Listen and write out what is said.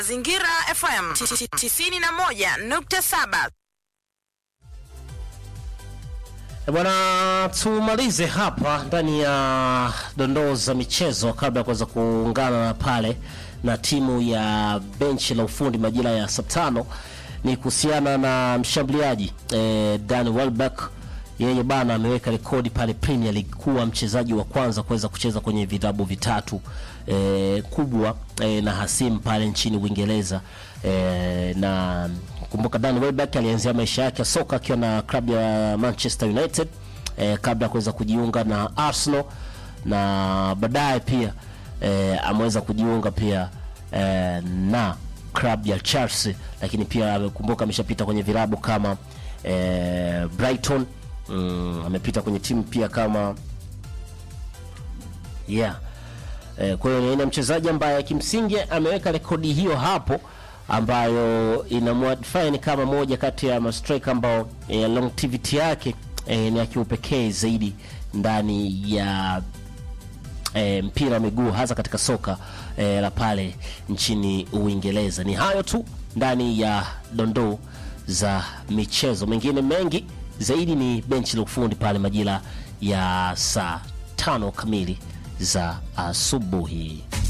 Mazingira FM 91.7. E Bwana, tumalize hapa ndani ya dondoo za michezo kabla ya kuweza kuungana na pale na timu ya benchi la ufundi majira ya saa tano. Ni kuhusiana na mshambuliaji eh, Dan Welbeck. Yeye bana ameweka rekodi pale Premier League kuwa mchezaji wa kwanza kuweza kucheza kwenye vitabu vitatu eh, kubwa eh, na hasimu pale nchini Uingereza eh, na kumbuka Dan Welbeck alianzia maisha yake ya soka akiwa na klabu ya Manchester United eh, kabla ya kuweza kujiunga na Arsenal na baadaye pia eh, ameweza kujiunga pia eh, na klabu ya Chelsea, lakini pia amekumbuka ameshapita kwenye vilabu kama eh, Brighton mm, amepita kwenye timu pia kama yeah eh, kwa hiyo ni aina ya mchezaji ambaye kimsingi ameweka rekodi hiyo hapo ambayo inamwadfine kama moja kati ya mastrike ambao eh, longevity yake eh, ni ya kiupekee zaidi ndani ya e, mpira wa miguu hasa katika soka e, la pale nchini Uingereza. Ni hayo tu ndani ya dondoo za michezo, mengine mengi zaidi ni benchi la ufundi pale majira ya saa tano kamili za asubuhi.